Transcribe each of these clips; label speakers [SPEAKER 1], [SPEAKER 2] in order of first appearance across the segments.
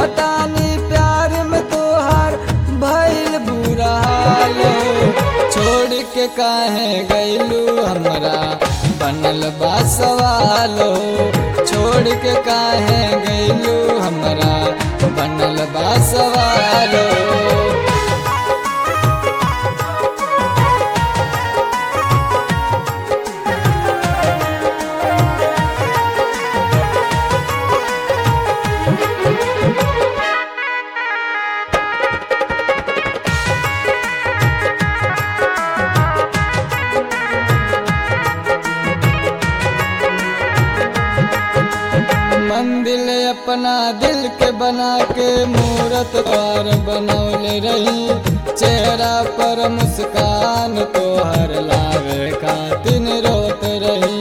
[SPEAKER 1] कहतानी प्यार में तोहार भइल बुरा हाल छोड़ के काहे गइलू हमरा बनल बा सवालो छोड़ के काहे गइलू हमरा बनल बा सवालो मंदिर अपना दिल के बना के मूरत द्वार बनौले रही चेहरा पर मुस्कान तोहर लावे खातिन रोत रही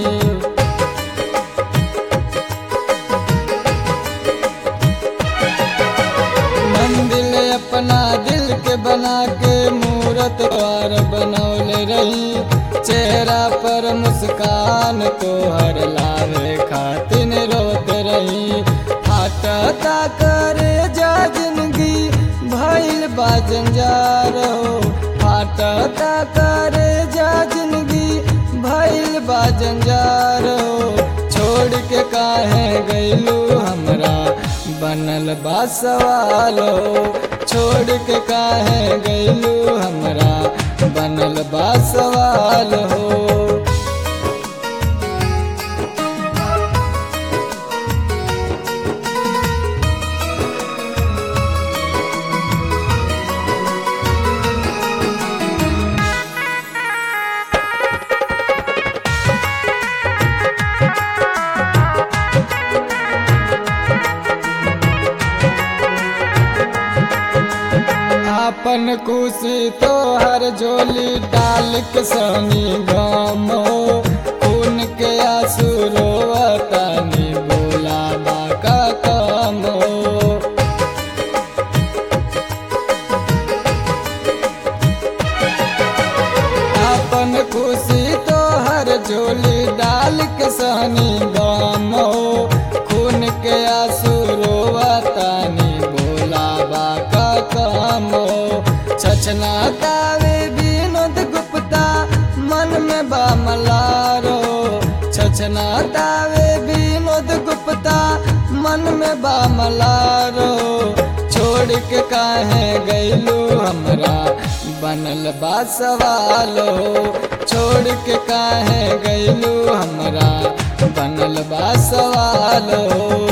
[SPEAKER 1] मंदिर अपना दिल के बना के मूरत द्वार बनौले रही चेहरा पर मुस्कान तोहर लावे खातिन रोत रही हटता करे जा जिंदगी भइल बा जंजार हो हटता करे जा जिंदगी भइल बा जंजार हो छोड़ के काहे गइलू हमरा बनल बा सवालो छोड़ के काहे गइलू हमरा बनल बा सवाल हो आपन खुशी तो हर झोली डाल के सनी गमो खून के आंसू रोवतानी बोला बाका कमो आपन खुशी तो हर झोली डाल के सनी गमो खून के आंसू रोवतानी बोला बाका कमो छछना तावे विनोद गुप्ता मन में बा मलारो छछना तावे विनोद गुप्ता मन में बा मलारो छोड़ के काहे गइलू हमरा बनल बा सवालो छोड़ के काहे गइलू हमरा बनल बा सवालो